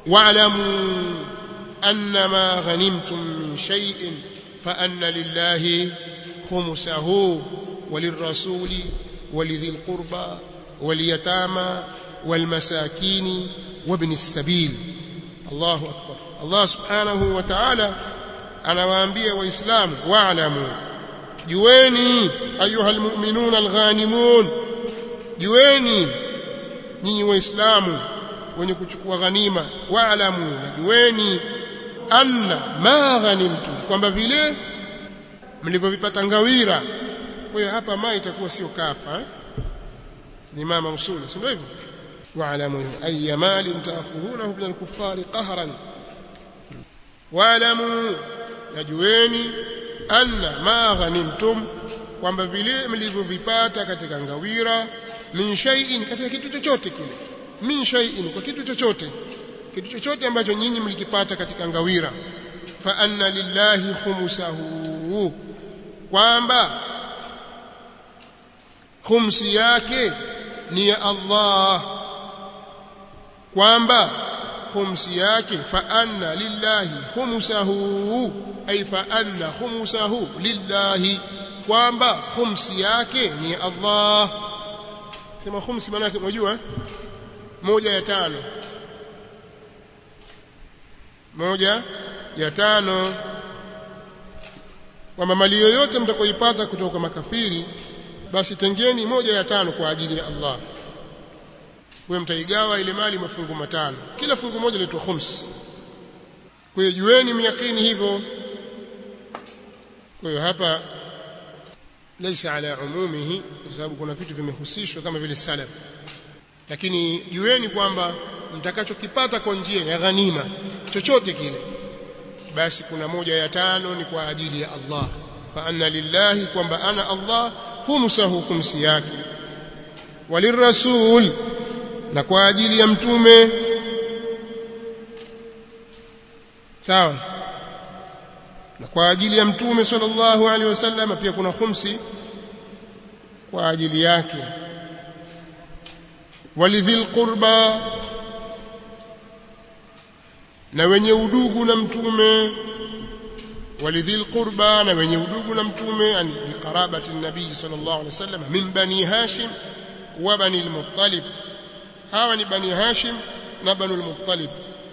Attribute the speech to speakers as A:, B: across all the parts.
A: wa'lamu annama ghanimtum min shay'in fa anna lillahi khumsahu وللرسول ولذي القربى واليتامى والمساكين وابن السبيل الله أكبر الله سبحانه وتعالى anawaambia waislamu wa'lamu jueni ayuha almu'minun alghanimun jueni nyinyi waislamu wenye kuchukua ghanima wa'lamu jueni anna ma ghanimtum kwamba vile mlivyovipata ngawira kwa hiyo hapa ma itakuwa sio kafa eh? ni mama usuli si ndio hivyo wa'lamu ayya malin ta'khudhunahu min al-kuffari qahran wa'lamu najueni anna ma ghanimtum kwamba vile mlivyovipata katika ngawira min shay'in katika kitu chochote kile min shay'in kwa kitu chochote kitu chochote ambacho nyinyi mlikipata katika ngawira fa anna lillahi khumsahu kwamba khumsi yake ni ya Allah kwamba khumsi yake fa anna lillahi khumsahu ay fa anna khumsahu lillahi kwamba khumsi yake ni ya Allah sema khumsi maana yake unajua moja ya tano moja ya tano kwamba mali yoyote mtakoipata kutoka makafiri basi tengeni moja ya tano kwa ajili ya Allah wewe mtaigawa ile mali mafungu matano kila fungu moja linaitwa khums kwa hiyo jueni myakini hivyo kwa hiyo hapa laysa ala umumihi kwa sababu kuna vitu vimehusishwa kama vile salaf lakini jueni kwamba mtakachokipata kwa njia ya ghanima chochote kile basi kuna moja ya tano ni kwa ajili ya Allah fa anna lillahi kwamba ana Allah khumsahu khumsi yake walirrasul na kwa ajili ya mtume sawa na kwa ajili ya mtume sallallahu alaihi wasallam pia kuna khumsi kwa ajili yake walidhil qurba na wenye udugu na mtume walidhil qurba na wenye udugu na mtume yani biqarabati nabii sallallahu alaihi wasallam min bani hashim wa bani al-muttalib hawa ni bani hashim na bani al-muttalib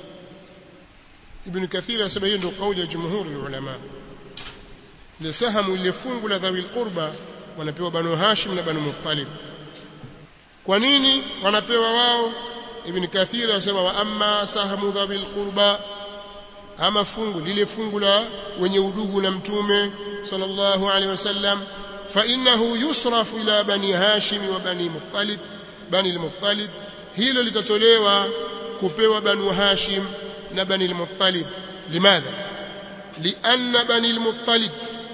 A: ibn kathir anasema hiyo ndio kauli ya jumhuri ulama ile sahamu ile fungu la dhawi qurba wanapewa banu hashim na banu muttalib kwa nini wanapewa wao ibn kathir anasema wa amma sahamu dhawi qurba ama fungu lile fungu la wenye udugu na mtume sallallahu alaihi wasallam fa innahu yusrafu ila bani hashim wa bani muttalib bani al-muttalib hilo litatolewa kupewa banu hashim na bani al-muttalib limadha lianna bani al-muttalib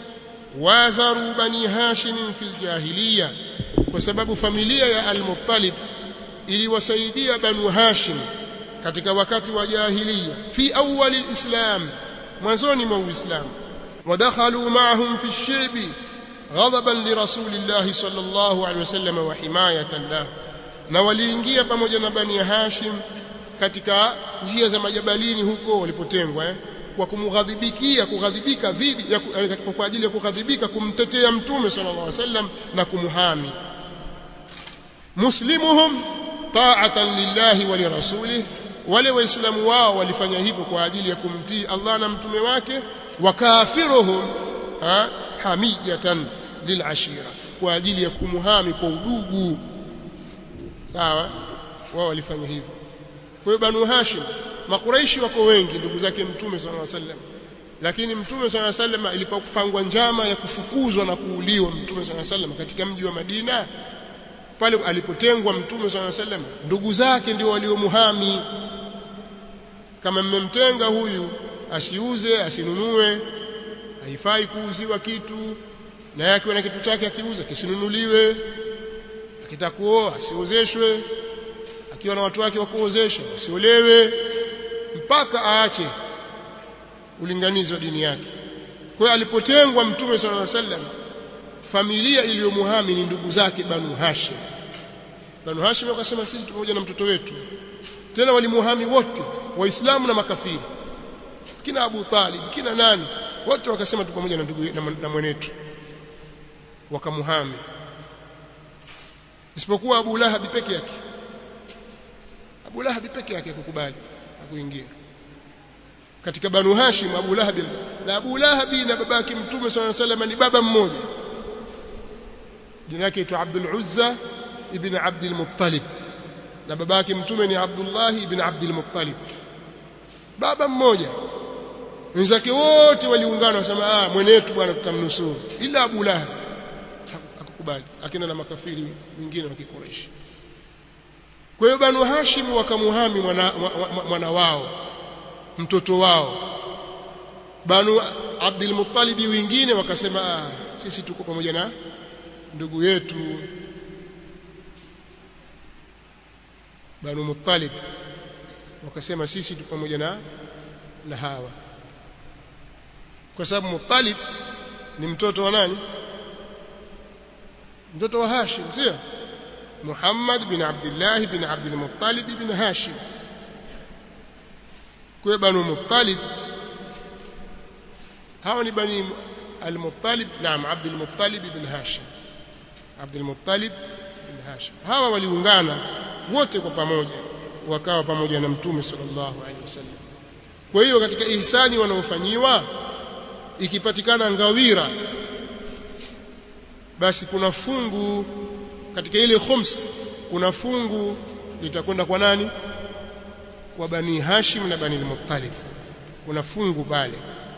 A: wazaru bani hashim fi al-jahiliya kwa sababu familia ya al-muttalib iliwasaidia banu hashim katika wakati wa jahiliya fi awwal al-islam mwanzoni mwa uislamu ودخلوا معهم في الشعب غضبا لرسول الله صلى الله عليه وسلم وحمايه له na waliingia pamoja na bani Hashim katika njia za majabalini huko walipotengwa eh? kwa kumghadhibikia kughadhibika dhidi ya kwa ajili ya kughadhibika kumtetea mtume sallallahu alaihi wasallam na kumhami muslimuhum ta'atan lillahi wa lirasulih wale waislamu wao walifanya hivyo kwa ajili ya kumtii Allah na mtume wake wa kafiruhum ha, hamijatan lilashira kwa ajili ya kumhami kwa udugu sawa wao walifanya hivyo kwa hiyo banu hashim makuraishi wako wengi ndugu zake mtume sallallahu alaihi wasallam lakini mtume sallallahu alaihi wasallam ilipopangwa njama ya kufukuzwa na kuuliwa mtume sallallahu alaihi wasallam katika mji wa Madina pale alipotengwa mtume sallallahu alaihi wasallam ndugu zake ndio waliomuhami kama mmemtenga huyu asiuze asinunue haifai kuuziwa kitu na yake na kitu chake akiuza kisinunuliwe akitaka kuoa asiozeshwe akiwa na watu wake wa kuozesha asiolewe mpaka aache ulinganizi wa dini yake kwa hiyo alipotengwa mtume sallallahu alaihi wasallam familia iliyomuhami ni ndugu zake banu hashim banu hashim wakasema sisi pamoja na mtoto wetu tena walimuhami wote waislamu na makafiri kina Abu Talib kina nani wote wakasema tu pamoja na ndugu na mwenetu wakamuhami isipokuwa Abu Lahab peke yake Abu Lahab peke yake kukubali kuingia katika Banu Hashim Abu Lahab na Abu Lahab na babake Mtume صلى الله عليه ni baba mmoja jina lake aitwa Abdul Uzza ibn Abdul Muttalib na babake Mtume ni Abdullah ibn Abdul Muttalib baba mmoja wenzake wote waliungana wasema ah mwenetu bwana tutamnusuru ila Abu Lahab akakubali akina na makafiri wengine wa Quraysh kwa hiyo Banu Hashim wakamuhami mwana, mwana wao mtoto wao Banu Abdul Muttalib wengine wakasema ah, sisi tuko pamoja na ndugu yetu Banu Muttalib wakasema sisi tuko pamoja na na hawa kwa sababu Muttalib ni mtoto wa nani mtoto wa Hashim sio Muhammad bin Abdullah bin Abdul Muttalib bin Hashim kwa Banu Muttalib hawa ni bani al-Muttalib naam Abdul Muttalib bin Hashim Abdul Muttalib bin Hashim hawa waliungana wote kwa pamoja wakawa pamoja na Mtume sallallahu alaihi wasallam kwa hiyo katika ihsani wanaofanyiwa ikipatikana ngawira basi kuna fungu katika ile khums kuna fungu litakwenda kwa nani kwa bani Hashim na bani al-Muttalib kuna fungu pale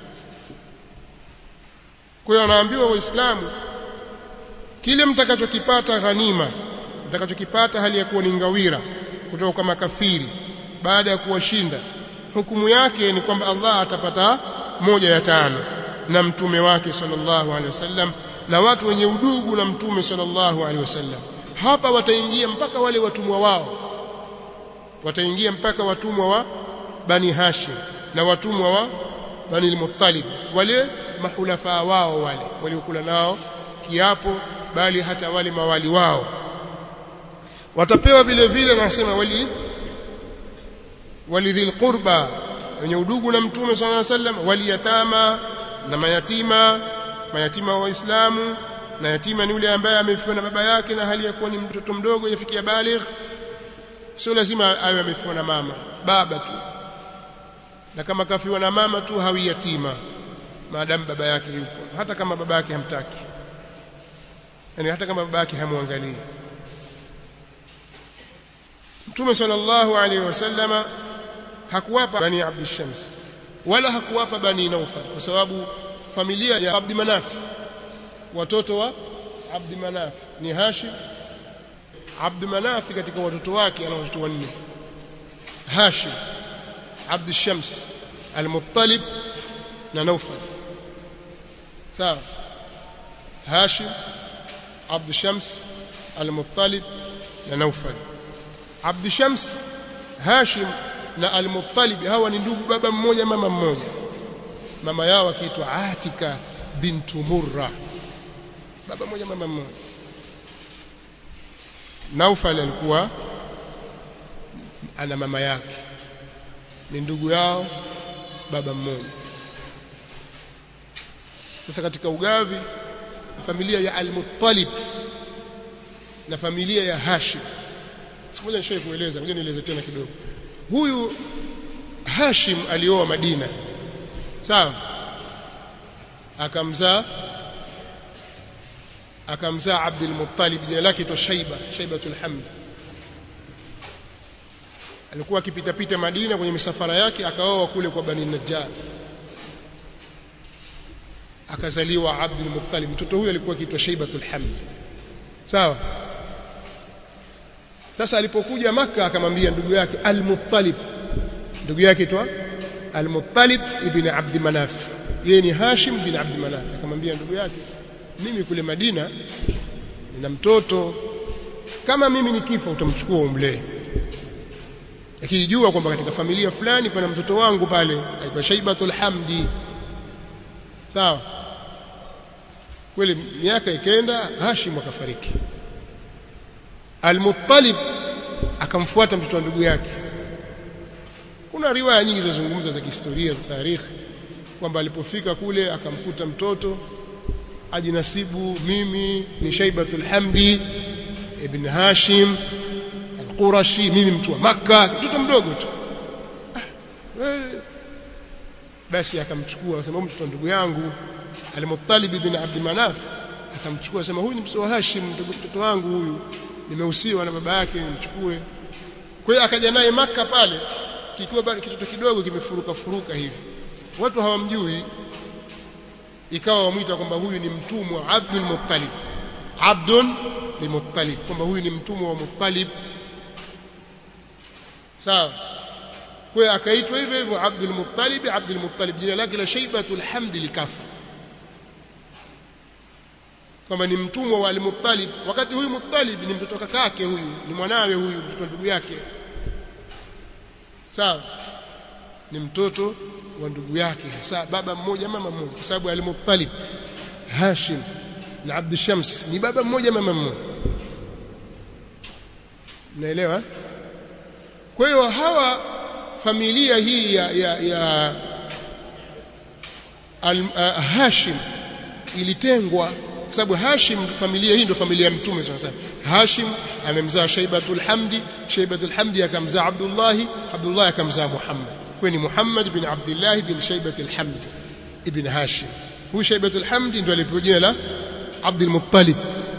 A: kwa hiyo wanaambiwa waislamu kile mtakachokipata ghanima mtakachokipata hali ya kuwa ni ngawira kutoka kwa makafiri baada ya kuwashinda hukumu yake ni kwamba Allah atapata moja ya tano na mtume wake sallallahu alaihi wasallam na watu wenye udugu na mtume sallallahu alaihi wasallam hapa wataingia mpaka wale watumwa wao wataingia mpaka watumwa wa bani Hashim na watumwa wa bani al-Muttalib wale mahulafa wao wale waliokula nao kiapo bali hata wale mawali wao watapewa vile vile nasema wali walidhil qurba wenye udugu na mtume sallallahu alaihi wasallam waliyatama na mayatima mayatima wa waislamu na yatima ni yule ambaye amefiwa na baba yake na hali ya kuwa ni mtoto mdogo yafikia baligh sio lazima awe amefiwa na mama baba tu na kama kafiwa na mama tu hawi yatima maadamu baba yake yupo hata kama baba yake hamtaki yani hata kama baba yake hamwangalii Mtume sallallahu alaihi wasallama hakuwapa bani Abd Shams wala hakuwapa bani Naufal kwa sababu familia ya Abd Manaf watoto wa Abd Manaf ni Hashim Abd Manaf katika watoto wake ana watoto wanne Hashim Abd Shams Al-Muttalib na Naufal sawa Hashim Abd Shams Al-Muttalib na Naufal Abd Shams Hashim na Al-Muttalib hawa ni ndugu baba mmoja mama mmoja mama yao akiitwa Atika bintu Murra baba mmoja mama mmoja Naufal alikuwa ana mama yake ni ndugu yao baba mmoja sasa katika ugavi familia ya Al-Muttalib na familia ya Hashim siku moja nishaye kueleza ngoja nieleze tena kidogo huyu Hashim alioa Madina sawa akamzaa akamzaa Abdul Muttalib jina lake tu Shaiba Shaibatul Hamd alikuwa akipita pita Madina kwenye misafara yake akaoa kule kwa Bani Najjar akazaliwa Abdul Muttalib mtoto huyo alikuwa akiitwa Shaibatul Hamd sawa sasa alipokuja maka akamwambia ndugu yake Al-Muttalib ndugu yake itwa Al-Muttalib ibn Abd Manaf yeye ni Hashim bin Abd Manaf akamwambia ndugu yake mimi kule Madina nina mtoto kama mimi nikifa utamchukua umlee akijua kwamba katika familia fulani kuna mtoto wangu pale aitwa Shaibatul Hamdi sawa kweli miaka ikenda Hashim akafariki Al-Muttalib akamfuata mtoto wa ndugu yake kuna riwaya nyingi zinazozungumza za kihistoria za tarikhi kwamba alipofika kule akamkuta mtoto ajinasibu mimi ni Shaibatul Hamdi ibn Hashim al-Qurashi mimi mtu wa Makka mtoto mdogo tu basi akamchukua akasema mtoto ndugu yangu al-Muttalib ibn Abd Manaf akamchukua akasema huyu ni mtoto wa Hashim mtoto wangu huyu nimehusiwa na baba yake nimchukue kwa hiyo akaja naye Makka pale kikiwa bado kitoto kidogo kimefuruka furuka hivi watu hawamjui ikawa wamwita kwamba huyu ni mtumwa Abdul Muttalib Abdul ni Muttalib kwamba huyu ni mtumwa wa Muttalib sawa kwa hiyo akaitwa hivyo hivyo Abdul Muttalib Abdul Muttalib jina lake la Shaibatul Hamd likafa kwamba ni mtumwa wa Al-Muttalib wakati huyu Muttalib ni mtoto kakake huyu ni mwanawe huyu mtoto ndugu yake sawa ni mtoto wa ndugu yake hasa baba mmoja mama mmoja kwa sababu Al-Muttalib Hashim na Abd Shams ni baba mmoja mama mmoja naelewa kwa hiyo hawa familia hii ya ya, ya al, uh, Hashim ilitengwa kwa sababu Hashim familia hii ndio familia ya Mtume sasa Hashim amemzaa Shaibatul Hamdi Shaibatul Hamdi akamzaa Abdullah Abdullah akamzaa Muhammad kwa ni Muhammad bin Abdullah bin Shaibatul Hamdi ibn Hashim huyu Shaibatul Hamdi ndio alipewa jina la Abdul Muttalib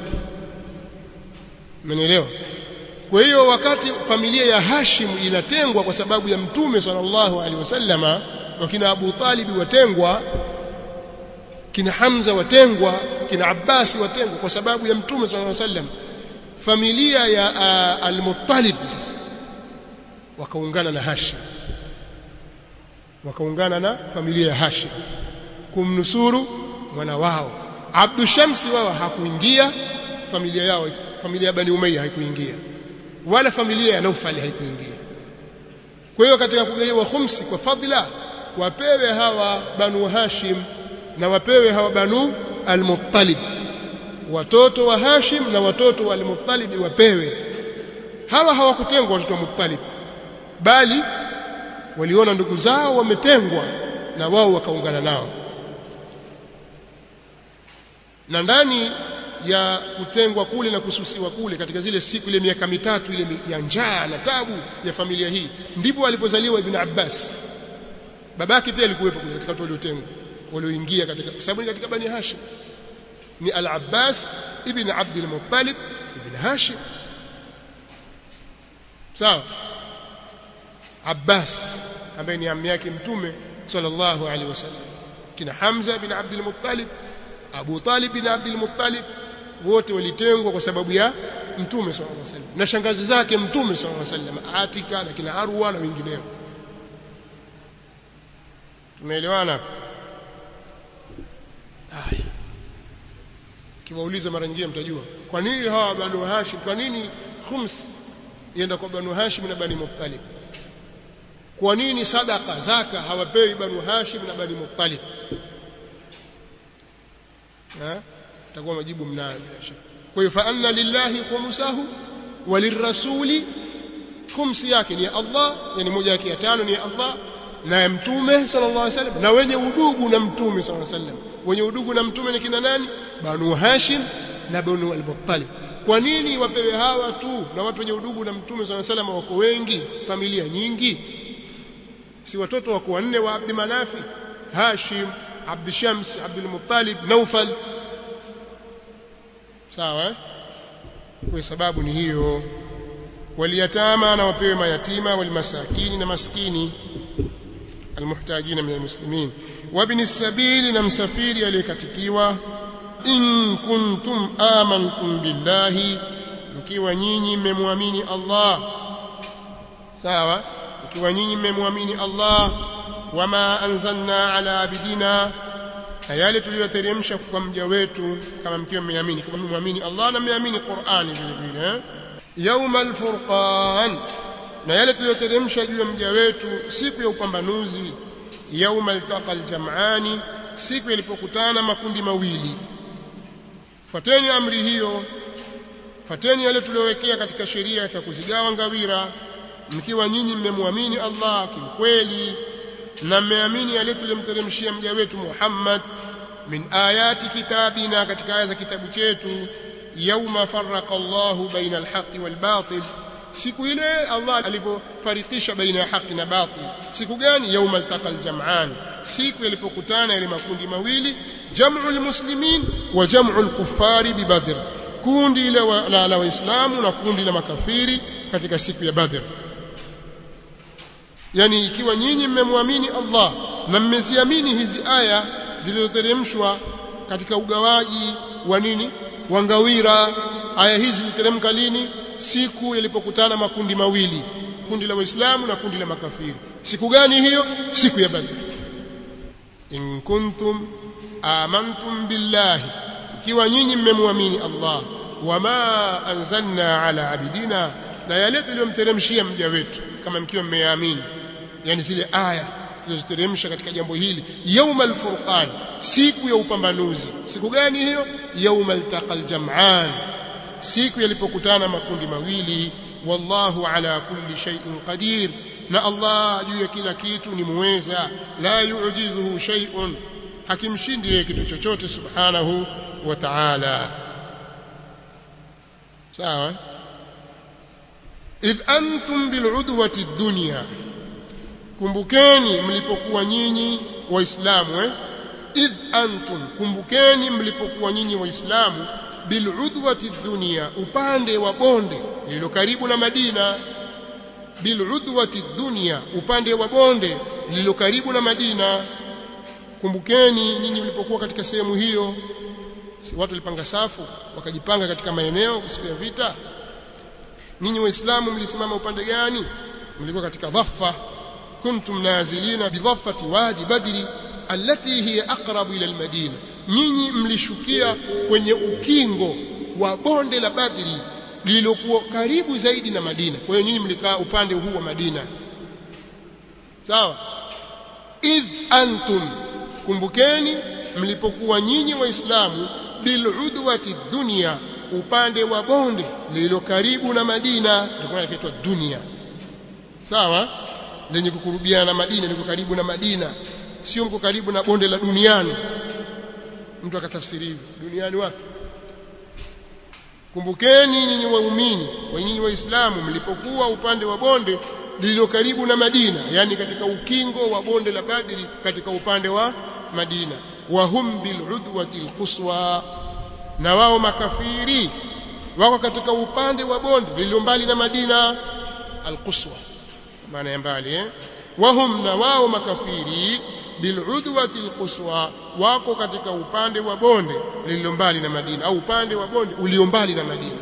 A: Mmenielewa kwa hiyo wakati familia ya Hashim inatengwa kwa sababu ya Mtume sallallahu alaihi wasallama wakina Abu Talib watengwa kina Hamza watengwa kina Abbasi watengwa kwa sababu ya Mtume sallallahu alaihi wasallam familia ya uh, Al-Muttalib sasa wakaungana na Hashim wakaungana na familia ya Hashim kumnusuru mwana wao Abdu Shamsi wao hakuingia familia yao familia ya Bani Umayya haikuingia wala familia ya Naufali haikuingia kwa hiyo katika kugawiwa khumsi kwa fadhila wapewe hawa Banu Hashim na wapewe hawa Banu Al-Muttalib watoto wa Hashim na watoto wa Al-Muttalib wapewe hawa hawakutengwa watoto wa Muttalib bali waliona ndugu zao wametengwa na wao wakaungana nao na ndani ya kutengwa kule na kususiwa kule katika zile siku ile miaka mitatu ile ya njaa na tabu ya familia hii ndipo alipozaliwa Ibn Abbas babake pia alikuwepo kule katika watu waliotengwa walioingia katika kwa sababu ni katika Bani Hashim ni Al-Abbas ibn Abd al-Muttalib ibn Hashim sawa Abbas ambaye ni ammi yake mtume sallallahu alaihi wasallam kina Hamza bin Abd al-Muttalib Abu Talib bin Abd al-Muttalib wote walitengwa kwa sababu ya mtume sallallahu alaihi wasallam na shangazi zake mtume sallallahu alaihi wasallam Atika na kina Arwa na wengineo tumeelewana haya kiwauliza mara nyingine mtajua kwa nini hawa Banu Hashim kwa nini khums ienda kwa Banu Hashim na Bani Muttalib kwa nini sadaka zaka hawapewi Banu Hashim na Bani Muttalib eh takuwa majibu mnayo bila shaka kwa hiyo fa anna lillahi khumsahu walirrasuli khumsi yake ni Allah yani moja yake ya tano ni Allah na ya mtume sallallahu alaihi wasallam na wenye udugu na mtume sallallahu alaihi wasallam wenye udugu na mtume ni kina nani Banu Hashim na Banu al-Muttalib kwa nini wapewe hawa tu na watu wenye udugu na mtume sallallahu alaihi wasallam wako wengi familia nyingi si watoto wako wanne wa Abd Manafi Hashim Abd Shams Abd al-Muttalib Naufal sawa eh? kwa sababu ni hiyo waliyatama na wapewe mayatima walimasakini na maskini almuhtajina min almuslimin wabni السبيل na msafiri aliyekatikiwa in kuntum amantum billahi mkiwa nyinyi mmemwamini Allah sawa mkiwa nyinyi mmemwamini Allah wama anzalna ala abidina na yale tuliyoteremsha kwa mja wetu kama mkiwa mmeamini kama mmemwamini Allah na mmeamini Qur'ani vile vile yaumal furqan na yale tuliyoteremsha juu ya mja wetu siku ya upambanuzi yaumal taqal jam'ani siku yalipokutana makundi mawili fuateni amri hiyo fuateni yale tuliyowekea katika sheria ya kuzigawa ngawira mkiwa nyinyi mmemwamini Allah kiukweli na mmeamini yale tuliyomteremshia mja wetu Muhammad min ayati kitabina katika aya za kitabu chetu yauma farraqa Allahu baina alhaqi walbatil siku ile Allah alipofarikisha baina ya haki na batil siku gani yauma altaqa aljam'an siku yalipokutana yale makundi mawili jam'u almuslimin wa jam'u alkuffari bibadr kundi la la waislamu na kundi la makafiri katika siku ya badr yani ikiwa nyinyi mmemwamini Allah na mmeziamini hizi aya zilizoteremshwa katika ugawaji wa nini wa ngawira aya hizi ziliteremka lini siku yalipokutana makundi mawili kundi la waislamu na kundi la makafiri siku gani hiyo siku ya badr in kuntum amantum billahi ikiwa nyinyi mmemwamini Allah wama anzalna ala abidina na yale tuliyomteremshia mja wetu kama mkiwa mmeamini yani zile aya tulizoteremsha katika jambo hili yaumal furqan siku ya upambanuzi siku gani hiyo yaumal taqal jam'an siku yalipokutana makundi mawili wallahu ala kulli shay'in qadir na Allah juu ya kila kitu ni muweza la yu'jizuhu shay'un hakimshindi yeye kitu chochote subhanahu wa ta'ala sawa idh antum bil'udwati ad-dunya kumbukeni mlipokuwa nyinyi waislamu eh idh antum kumbukeni mlipokuwa nyinyi waislamu bil'udwati dunya upande wa bonde lililo karibu na Madina bil'udwati dunya upande wa bonde lililo karibu na Madina kumbukeni nyinyi mlipokuwa katika sehemu hiyo si watu walipanga safu wakajipanga katika maeneo siku ya vita nyinyi waislamu mlisimama upande gani mlikuwa katika dhaffa kuntum nazilina bidhaffati wadi badri allati hiya aqrabu ila almadina nyinyi mlishukia kwenye ukingo wa bonde la badri lililokuwa karibu zaidi na Madina kwa hiyo nyinyi mlikaa upande huu wa Madina sawa idh antum kumbukeni mlipokuwa nyinyi waislamu biludwati dunya upande wa bonde lililo karibu na Madina ndio inaitwa dunia sawa lenye kukurubiana na Madina liko karibu na Madina sio mko karibu na bonde la duniani mtu akatafsiri hivyo duniani wapi kumbukeni nyinyi waumini wa nyinyi waislamu mlipokuwa upande wa bonde lililo karibu na Madina yani katika ukingo wa bonde la Badri katika upande wa Madina wa hum bil udwati alquswa na wao makafiri wako katika upande wa bonde lililo mbali na Madina alquswa maana ya mbali eh wahum na wao makafiri biludwati alquswa wako katika upande wa bonde lililo mbali na Madina au upande wa bonde ulio mbali na Madina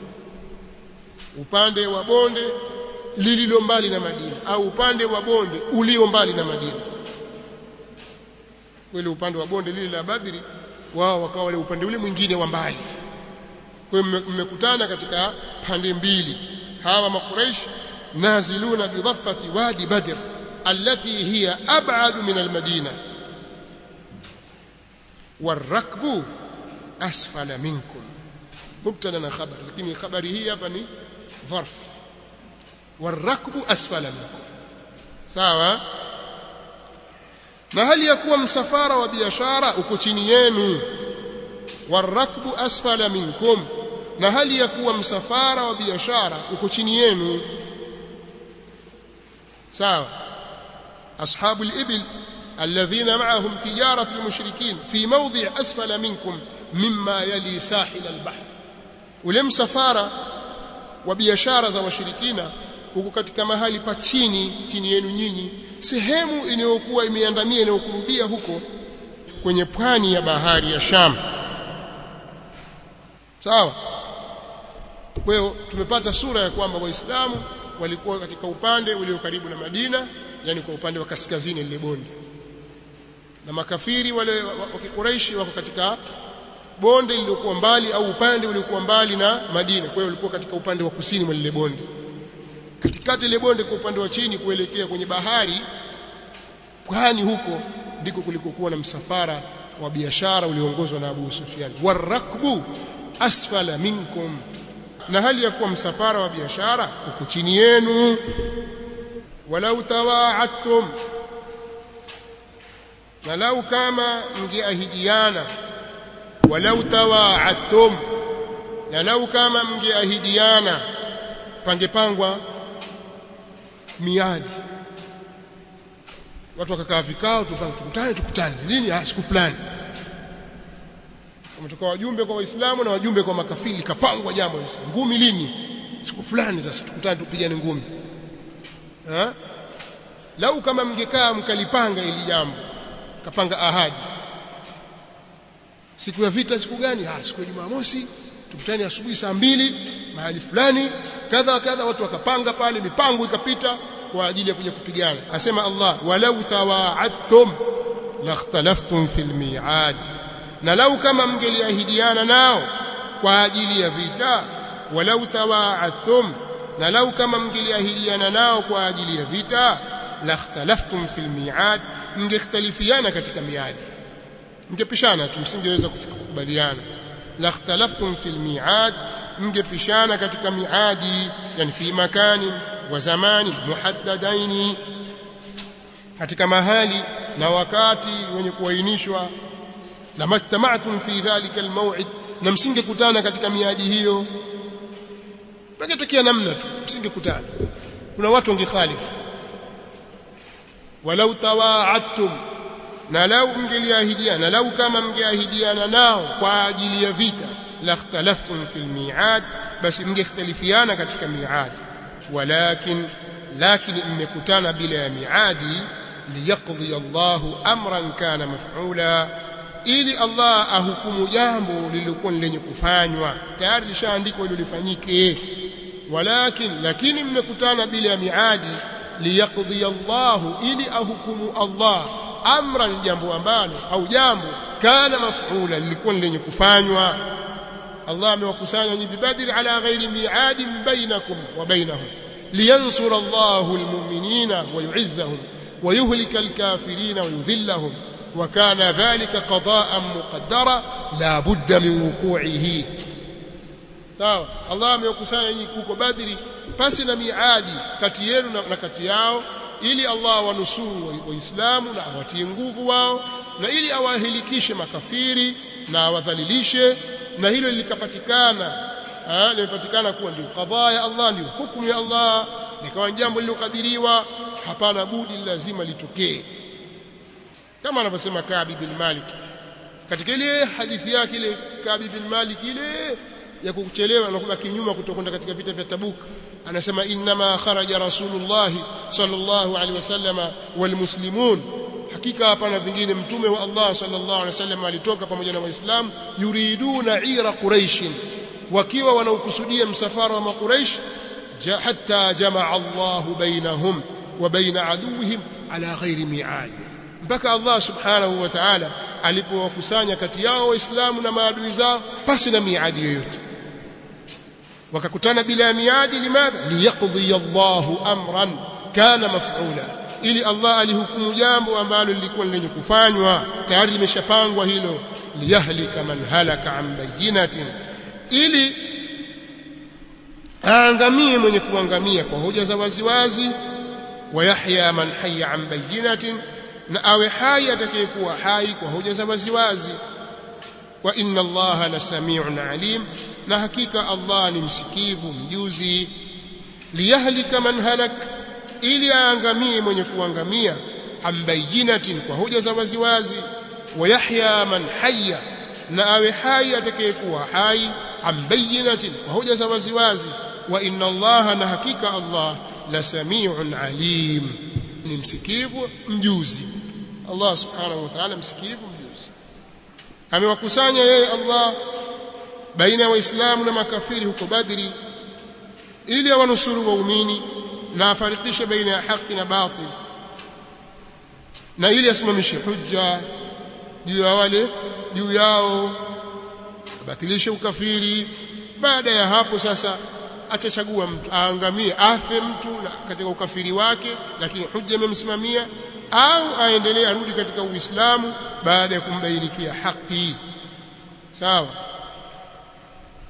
A: upande wa bonde lililo mbali na Madina au upande wa bonde ulio mbali na Madina wale upande wa bonde lile la Badri wao wakawa wale upande ule mwingine wa mbali kwa hiyo mmekutana katika pande mbili hawa makuraish naziluna bidhaffati wadi badr التي هي أبعد من المدينة والركب أسفل منكم مبتدا خبر لكن خبره هي بني ظرف والركب أسفل منكم sawa na hali ya kuwa msafara wa biashara uko chini yenu warakbu asfala minkum na hali ya kuwa msafara wa biashara uko chini yenu sawa أصحاب الإبل الذين معهم تجارة المشركين في موضع أسفل منكم مما يلي ساحل البحر ولم سفارة وبيشارة za washirikina huko katika mahali pa chini chini yenu nyinyi sehemu inayokuwa imeandamia inayokurubia huko kwenye pwani ya bahari ya Sham sawa kwa hiyo tumepata sura ya kwamba waislamu walikuwa katika upande ulio karibu na Madina yani kwa upande wa kaskazini lile bonde na makafiri wale wa Quraishi wako katika bonde lililokuwa mbali au upande uliokuwa mbali na Madina kwa hiyo walikuwa katika upande wa kusini mwa lile bonde katikati ile bonde kwa upande wa chini kuelekea kwenye bahari pwani huko ndiko kulikokuwa na msafara wa biashara ulioongozwa na Abu Sufyan warakbu asfala minkum na hali ya kuwa msafara wa biashara uko chini yenu walau tawaadtum na lau kama mngeahidiana walau tawaadtum na lau kama mngeahidiana pangepangwa miadi watu wakakaa vikao tukutane tukutane lini siku fulani wametoka wajumbe kwa waislamu na wajumbe kwa makafiri kapangwa jambo ngumi lini siku fulani sasa tukutane tupigane ngumi ha? lau kama mngekaa mkalipanga ili jambo kapanga ahadi siku ya vita siku gani ah siku ya Jumamosi tukutane asubuhi saa mbili mahali fulani kadha kadha watu wakapanga pale mipango ikapita kwa ajili ya kuja kupigana asema Allah walau tawaadtum lakhtalaftum fil mi'ad na lau kama mngeliahidiana nao kwa ajili ya vita walau tawaadtum na lau kama mngeliahidiana nao kwa ajili ya vita lakhtalaftum fil mi'ad mngekhtalifiana katika miadi mngepishana tu msingeweza kufika kukubaliana lakhtalaftum fil mi'ad mngepishana katika miadi yani fi makani wa zamani muhaddadaini katika mahali na wakati wenye kuainishwa lamattama'tum fi dhalika almaw'id na msingekutana katika miadi hiyo pakitokea namna tu msingekutana kuna watu wangekhalifu walau tawaadtum na lau mngeliahidiana lau kama mngeahidiana nao kwa ajili ya vita lakhtalaftum fil mi'ad basi mngekhtalifiana katika mi'ad walakin lakin mmekutana bila ya miadi liyaqdi Allahu amran kana maf'ula ili Allah ahukumu jambo lililokuwa lenye kufanywa tayari lishaandikwa hilo lifanyike walakin lakini mmekutana bila ya miadi liyaqdi Allahu ili ahukumu Allah amran jambo ambalo au jambo kana maf'ula lilikuwa lenye kufanywa Allah amewakusanya nyinyi bibadri ala ghairi mi'adin bainakum wa bainahum liyansura Allahu almu'minina wa yu'izzahum wa yuhlika alkafirina wa yudhillahum wa kana dhalika qada'an muqaddara la budda min wuqu'ihi sawa Allah amewakusanya nyinyi huko Badri pasi na miadi kati yenu na kati yao ili Allah wanusuru waislamu na awatie nguvu wao na ili awahilikishe makafiri na awadhalilishe na hilo likapatikana limepatikana kuwa ndio kadhaa ya Allah ndio hukumu ya Allah likawa jambo lilokadiriwa hapana budi lazima litokee kama anavyosema Kaabi bin Malik katika ile hadithi yake ile Kaabi bin Malik ile ya kuchelewa na kubaki nyuma kutokwenda katika vita vya Tabuk anasema inma kharaja rasulullah sallallahu alaihi wasallam walmuslimun hakika hapana vingine mtume wa Allah sallallahu alaihi wasallam alitoka pamoja na waislamu yuriduna ira quraish wakiwa wanaokusudia msafara wa makuraish hatta jamaa Allah bainahum wa baina aduwihim ala ghairi mi'ad mpaka Allah subhanahu wa ta'ala alipowakusanya kati yao waislamu na maadui zao pasi na miadi yoyote wakakutana bila miadi limadha liyaqdi Allahu amran kana maf'ula ili Allah alihukumu jambo ambalo lilikuwa lenye kufanywa tayari limeshapangwa hilo liyahlika man halaka an bayyinatin ili aangamie mwenye kuangamia kwa hoja za waziwazi wa yahya man hayya an bayyinatin na awe hai atakayekuwa hai kwa hoja za waziwazi wa inna allaha la samiun alim na hakika Allah ni msikivu mjuzi liyahlika man halak ili aangamie mwenye kuangamia ambayinatin kwa hoja za waziwazi wa yahya man hayya na awe hai atakayekuwa hai ambayinatin kwa hoja za waziwazi wa inna Allah na hakika Allah la samiun alim ni msikivu mjuzi Allah subhanahu wa ta'ala msikivu mjuzi amewakusanya yeye Allah baina ya waislamu na makafiri huko Badri ili awanusuru waumini na afarikishe baina ya haki na batil na ili asimamishe hujja juu ya wale juu yao abatilishe ukafiri baada ya hapo sasa atachagua mtu aangamie afe mtu na katika ukafiri wake lakini hujja imemsimamia au aendelee arudi katika uislamu baada ya kumbainikia haki sawa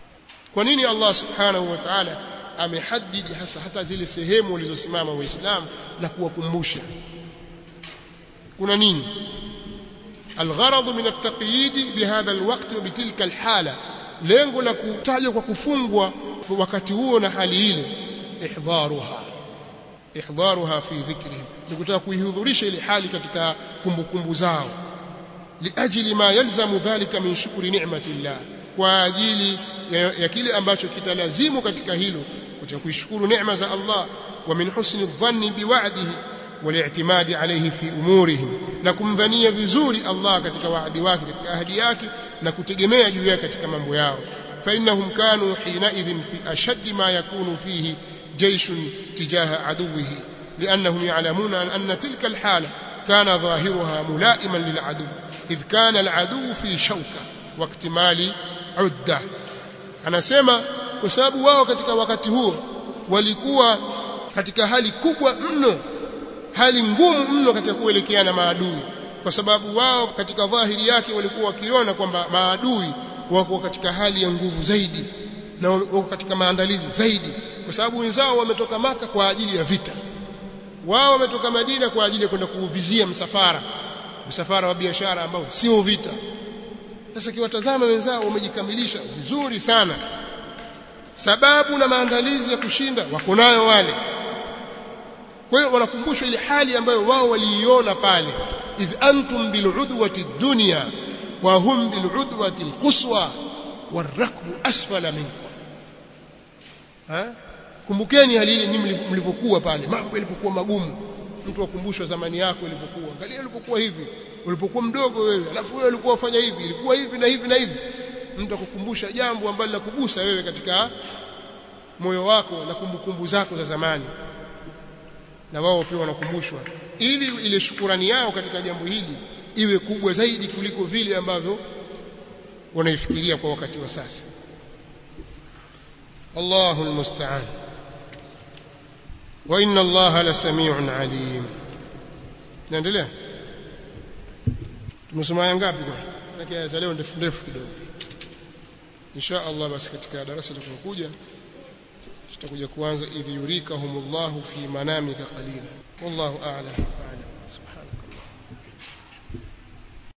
A: kwa nini Allah subhanahu wa ta'ala amehadidi hasa hata zile sehemu walizosimama waislamu na kuwakumbusha kuna nini الغرض من التقييد بهذا الوقت وبتلك الحالة lengo la kutajwa kwa kufungwa wakati huo na hali ile ihdharuha ihdharuha fi dhikrihim ni kutaka kuihudhurisha ile hali katika kumbukumbu zao liajili ma yalzamu dhalika min shukri ni'matillah kwa ajili ya, ya kile ambacho kitalazimu katika hilo kutaka kuishukuru neema za Allah wa min husni dhanni biwa'dihi والاعتماد عليه في امورهم na kumdhania vizuri Allah katika waadi wake katika ahadi yake na kutegemea juu yake katika mambo yao fa innahum kanu hina idhin fi ashadd ma yakunu fihi jaysh tijaha aduwihi liannahum ya'lamuna anna tilka alhala kana dhahiruha mulaiman lil'adu idh kana al'adu fi shawka wa iktimali udda anasema kwa sababu wao katika wakati huo walikuwa katika hali kubwa mno hali ngumu mno katika kuelekea na maadui kwa sababu wao katika dhahiri yake walikuwa wakiona kwamba maadui wako katika hali ya nguvu zaidi na wako katika maandalizi zaidi kwa sababu wenzao wametoka maka kwa ajili ya vita wao wametoka Madina kwa ajili ya kwenda kuuvizia msafara msafara wa biashara ambao sio vita sasa kiwatazama wenzao wamejikamilisha vizuri sana sababu na maandalizi ya kushinda wako nayo wale kwa hiyo wanakumbushwa ile hali ambayo wao waliiona pale idh antum bil'udwati dunya wa hum bil'udwati alquswa warakbu asfala minkum ha kumbukeni hali ile nyinyi mlivyokuwa pale mambo yalivyokuwa magumu mtu akumbushwa zamani yako ilivyokuwa angalia ulipokuwa hivi ulipokuwa mdogo wewe alafu wewe ulikuwa ufanya hivi ilikuwa hivi na hivi na hivi mtu akukumbusha jambo ambalo la kugusa wewe katika moyo wako na kumbukumbu zako za zamani na wao pia wanakumbushwa ili ile shukurani yao katika jambo hili iwe kubwa zaidi kuliko vile ambavyo wanaifikiria kwa wakati wa sasa Allahu almusta'an wa inna Allaha lasami'un alim naendelea tumesoma aya ngapi kwa lakini aya leo ndefu ndefu kidogo insha Allah basi katika darasa litakayokuja tutakuja kuanza idh yurikahumullahu fi manamika qalila wallahu a'lam